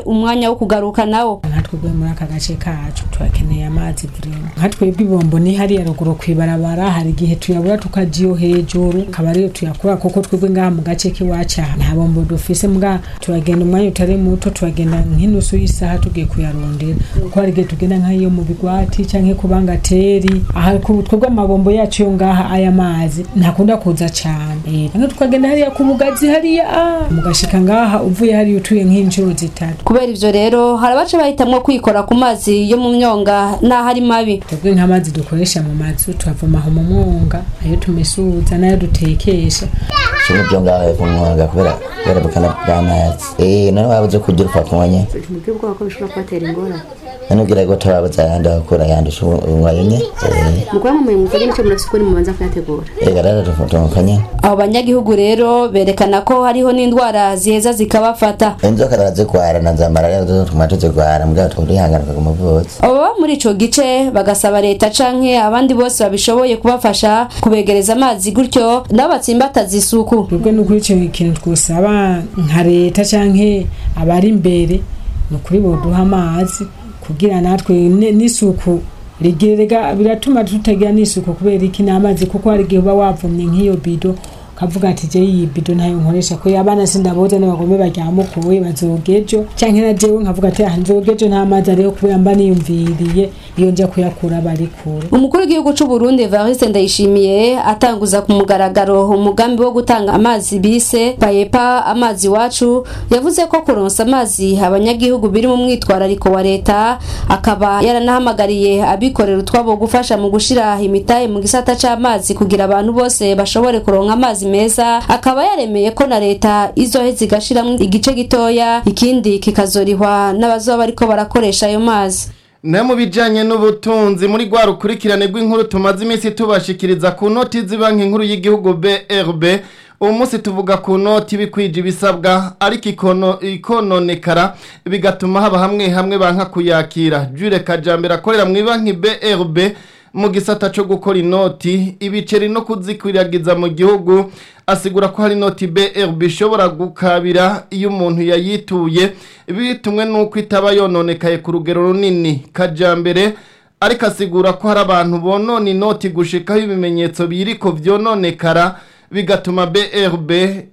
umwanya wo kugaruka nawo nka twebwe muri aka gace kacu turakeneye amazi burimo nka twebwe ibombo ni hariya ruguru kw'ibarabara hari igihe tuyabura tukaja iyo hejuru akaba ariyo tuyakura kuko twebwe ngaha mu gace k'iwacu aha nta bombo dufise mbwa turagenda umwanya utari muto turagenda nk'inusu y'isaha tugiye kuyarondera kuko hari igihe tugenda nk'iyo mu bigwati canke ku bangateri aha ku twebwe amabombo yacu yo ngaha aya mazi ntakunda kuza cane Eh, canke tukagenda hariya ku bugazi hariya ah, mugashika ngaha uvuye hariya utuye nk'inshuro zitatu kubera ivyo rero hari abaca bahitamwo kwikora ku mazi yo mu myonga n'aho ari mabi twebwe nk'amazi dukoresha mu mazu turavoma aho mu mwonga ayo tumesuza n'ayo dutekesha kimwe byo ngaho hepfo mu mwanga kubera kubera bukana bw'amazi eh none wabuze kugira upfa kunywa ntibwire ubwoba ko bishobora kubatera ingorane none ubwira ko turabuze ayandi akura yandusha unywaye nye eh mu kuba mumuye muvage n'icyo murafise ukuri mubanza kuyategura ega rero tumukanya abo banyagihugu rero berekana ko hariho n'indwara ziheza zikabafata inzoka arazigwara na za malariya zo tuma tuzigwara mbwa turihangana ku muvuzi abo baba muri ico gice bagasaba leta canke abandi bose babishoboye kubafasha kubegereza amazi gutyo nabo batsimbataza isuku twebwe n'ukuri ico kintu twosaba nka leta canke abari imbere ni ukuri boduha amazi kugira natwe ne- n'isuku rigirega biratuma tutagira n'isuku kubera iki n'amazi kuko hari igihe uba wavumye nk'iyo bido ukavuga ati je iyi bido ntayo nkoresha ko abana sindaboza n'abagome baryamukuwe bazogejo canke na jewe nkavuga ati ah nzogejo nta mazi ariho kubera mba niyumviriye iyo nja kuyakura bari kure umukuru w'igihugu c'u Burundi Evariste Ndayishimiye atanguza ku mugaragaro umugambi wo gutanga amazi bise payepa amazi wacu yavuze ko kuronsa amazi abanyagihugu biri mu mwitwarariko wa leta akaba yaranahamagariye abikorera utwabo gufasha mu gushira imitahe mu gisata c'amazi kugira abantu bose bashobore kuronka amazi meza akaba yaremeye ko na leta izoheza igashiramwo igice gitoya ikindi kikazorihwa n'abazoba bariko barakoresha ayo mazi na mu bijyanye n'ubutunzi muri rwa rukurikirane rw'inkuru tumaze iminsi tubashikiriza ku noti z'ibanki nkuru y'igihugu brb uwo munsi tuvuga ku noti bikwije ibisabwa ariko ikono- ikononekara bigatuma haba hamwe hamwe banka kuyakira jure kajambere akorera mu banki brb mu gisata cyo gukora inoti ibiceri no kuzikwiragiza mu gihugu asigura ko hari inoti brb ishobora gukabira iyo umuntu yayituye bitumwe n'uko itaba yononekaye ku rugero runini kajambere ariko asigura ko hari abantu bonona inoti gushikaho ibimenyetso biriko vyononekara bigatuma brb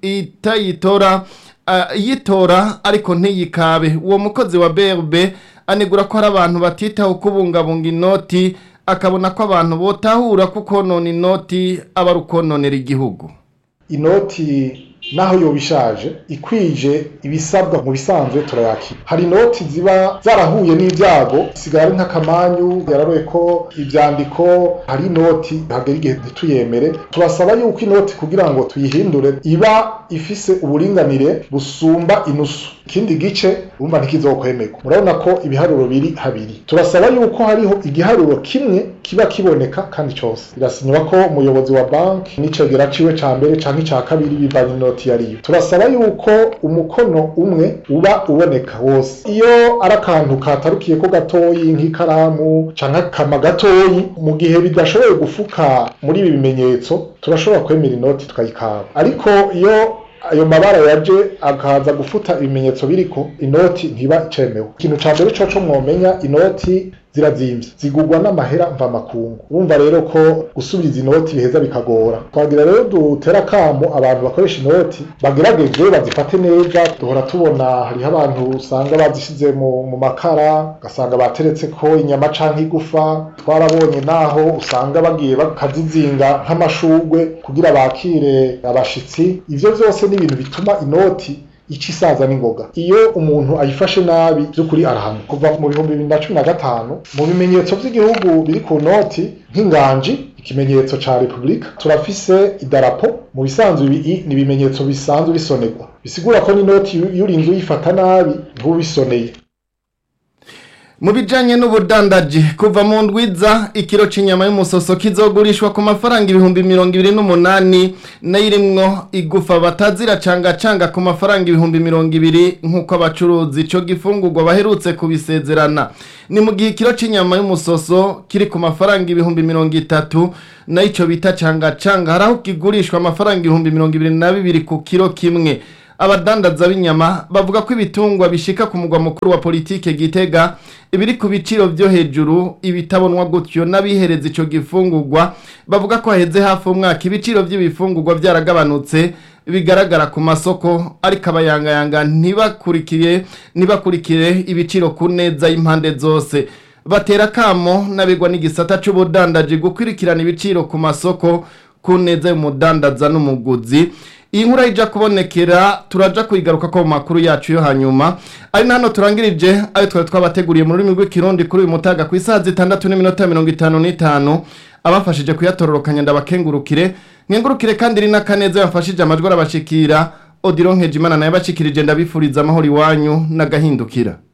itayitora ah, yitora ariko ntiyikabe uwo mukozi wa brb anegura ko hari abantu batitaho kubungabunga inoti akabona ko abantu botahura ko konona inoti aba ari ukononera igihugu inoti naho yoba ishaje ikwije ibisabwa mu bisanzwe turayakira hari inoti ziba zarahuye n'ibyago sigara ari nk'akamanyu yararoye ko ibyandiko hari inoti hagera igihe ntituyemere turasaba yuko inoti kugira ngo tuyihindure iba ifise uburinganire busumba inusu ikindi gice urumva ntikizokwemerwa murabona ko ibiharuro biri habiri turasaba yuko hariho igiharuro kimwe kiba kiboneka kandi cyose birasinywa ko umuyobozi wa banki n'icegera ciwe ca mbere canke ica kabiri bivanye inoti yariyo turasaba yuko umukono umwe uba uboneka wose iyo ari akantu katarukiye ko gatoyi nk'ikaramu canke akama gatoyi mu gihe bidashoboye gufuka muri ibi bimenyetso turashobora kwemera inoti tukayikaba ariko iyo ayo mabara yaje akaza gufuta ibimenyetso biriko inoti ntiba icemewe ikintu ca mbere coco mwomenya inoti zirazimvye zigurwa n'amahera mvamakungu urumva rero ko gusubiza inoti biheza bikagora twagira rero dutera akamo abantu bakoresha inoti bagerageze bazifate neza duhora tubona hariho abantu usanga bazishize mu, mu makara ugasanga bateretse ko inyama canke igufa twarabonye naho usanga bagiye bakazizinga nk'amashugwe kugira bakire abashitsi ivyo vyose ni ibintu bituma inoti ica isaza n'ingoga iyo umuntu ayifashe nabi by'ukuri arahanwa kuva mu bihumbi bibiri na cumi na gatanu mu bimenyetso by'igihugu biri ku noti nk'inganji ikimenyetso ca repubulika turafise idarapo mu bisanzwe ibi ni ibimenyetso bisanzwe bisonerwa bisigura ko n'inoti iyo urinze uyifata nabi ntubisoneye mu bijyanye n'ubudandaji kuva mu ndwiza ikiro cy'inyama y'umusoso kizogurishwa ku mafaranga ibihumbi mirongo ibiri n'umunani nayo irimwo igufa bataziracangacanga ku mafaranga ibihumbi mirongo ibiri nk'uko abacuruzi icyo gifungurwa baherutse kubisezerana ni mu gihe ikiro cy'inyama y'umusoso kiri ku mafaranga ibihumbi mirongo itatu nayo icyo bita cangacanga hari aho kigurishwa amafaranga ibihumbi mirongo ibiri na bibiri ku kiro kimwe abadandaza b'inyama bavuga ko ibitungwa bishika ku mugwa mukuru wa politike gitega ibiri ku biciro vyo hejuru ibitabonwa gutyo n'abihereza ico gifungurwa bavuga ko haheze hafi umwaka ibiciro vy'ibifungurwa vyaragabanutse bigaragara ku masoko ariko abayangayanga ntibakurikiye ntibakurikire ibiciro ku neza y'impande zose batera kamo n'abigwa n'igisata c'ubudandaji gukurikirana ibiciro ku masoko ku neza y'umudandaza n'umuguzi iyi nkuru ija kubonekera turaja kuyigaruka ko mu makuru yacu yo hanyuma ari na hano turangirije ayo twari twabateguriye mu rurimi rw'ikirundi kuri uyu mutaga ku isaha zitandatu n'iminota mirongo itanu n'itanu abafashije kuyatororokanya ndabakengurukire nkengurukire kandi iri n'akaneza yamfashije amajwi arabashikira odiro nkejimana nayo abashikirije ndabifuriza amahoro iwanyu n'agahindukira